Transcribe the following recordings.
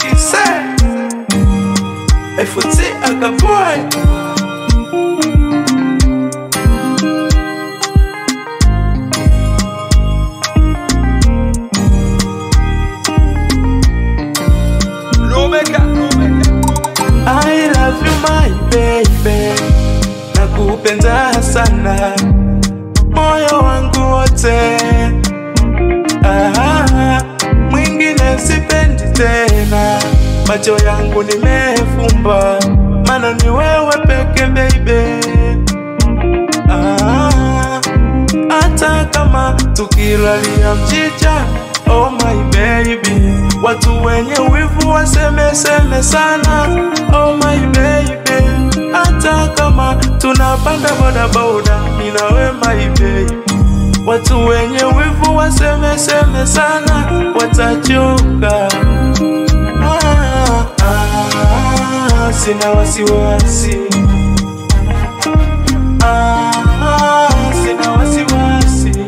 kise FT akaboy Lomeka, I love you my baby, nakupenda sana moyo wangu wote. Ah, mwingine sipendi tena, macho yangu nimefumba, maana ni wewe peke baby. Ah, hata kama tukilalia mchicha oh my baby, watu wenye wivu wasemeseme sana oh my baby, hata kama tunapanda bodaboda mimi na we my baby, watu wenye wivu wasemeseme sana watachoka. Ah, ah, sina wasiwasi Ah, sina wasiwasi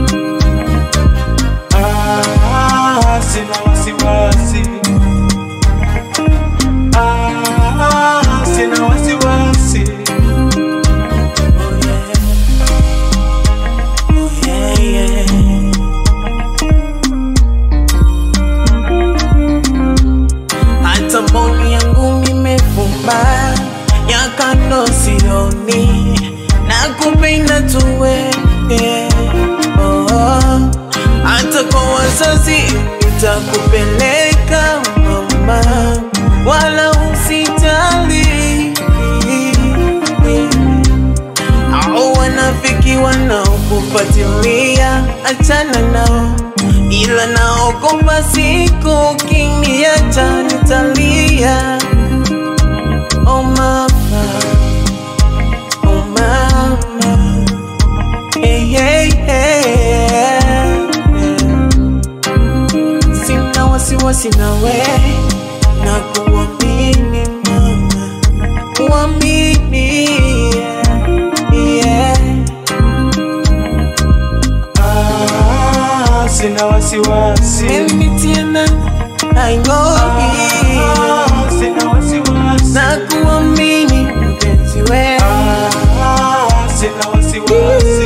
Ah, sina wasiwasi Ah, sina wasiwasi Yeah, yeah. Hata mboni yangu nimefumba ya kando sioni na kupenda tuwe oh, oh. Hata kwa wazazi nitakupeleka mama, wala usitali au wanafiki wanaokufuatilia, achana nao, ila naogopa siku kiniacha nitalia. Oh mama, oh mama, hey, hey, hey. Sina wasiwasi nawe na kuamini mama, kuamini yeah, yeah. Ah, sina wasiwasi Mimi tena I know Ah, sina wasiwasi na kuamini mpenzi wewe Ah, sina wasiwasi